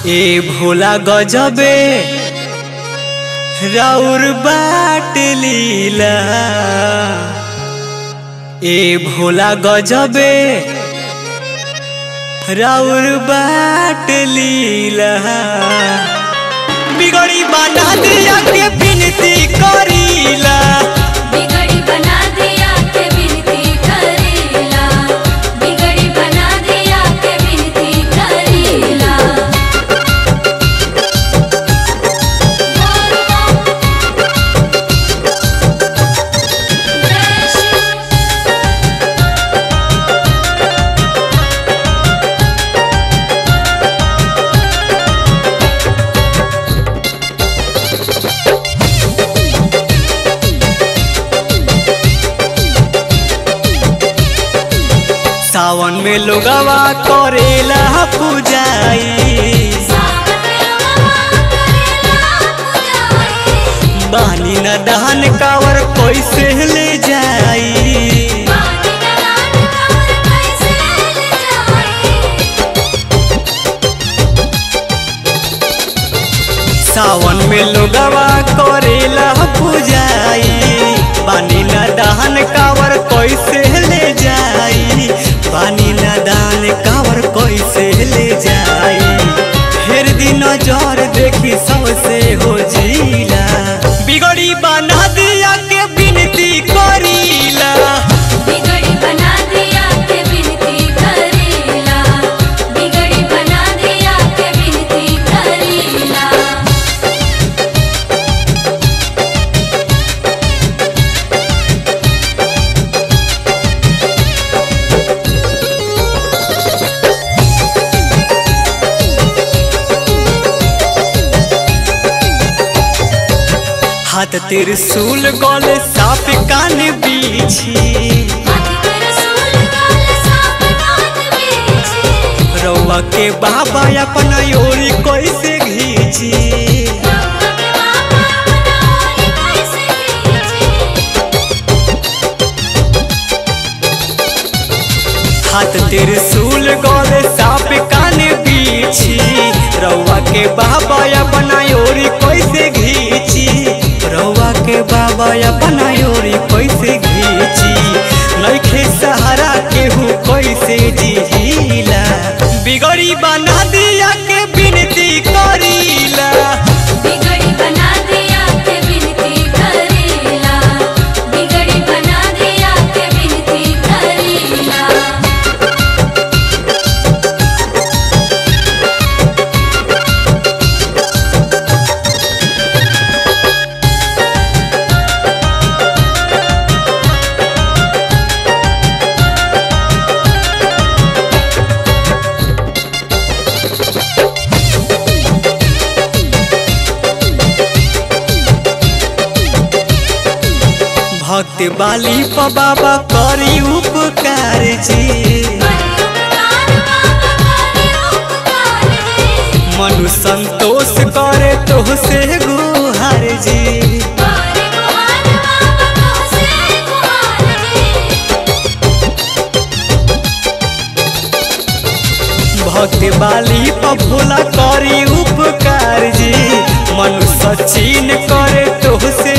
ए भोला गजबे राउर बाट लीला ए भोला गजबे राउर बाट लीला बिगड़ी बना दिया के बिनती करीला बिगड़ी बना दिया के बिनती करीला बिगड़ी बना दिया के बिनती करीला जय श्री सावन में लोगवा करेला पूजाई सावन में करेला पूजाई बानी न दहन कावर कैसे ले जाई पानी डालान कमर कैसे ले जाई सावन में लोगवा करेला पूजाई बानी न दहन कावर कैसे ले जाई बानी न दान कावर कैसे ले जाई फिर दिन जर देखी सबसे हो जीला बिगड़ी बना दिया के बिनती करीला बिगड़ी बना दिया के बिनती करीला बिगड़ी बना दिया के बिनती करीला हाथ त्रिशूल गले साप कान बीछी हाथी तेरे सूल गाल सांप कान बीछी रउआ के बाबा अपन ओरी कैसे घीची रउआ के बाबा बनाई कैसे खींची हाथ त्रिशूल गले साप कान बीछी रउआ के बाबा अपन ओरी कैसे घीची रउआ के बाबा अपन ओरी कैसे घीची नइखे सहारा केहू कैसे जिहिला बिगड़ी बना दिया के बिनती करीला बिगड़ी बना दिया के बिनती करीला बिगड़ी बना दिया के बिनती करीला भक्त बाली प बाबा करी उपकार जी मनु संतोष करे तो से गुहार जी भक्त बाली प भोला करी उपकार जी मनु सचिन करे तो से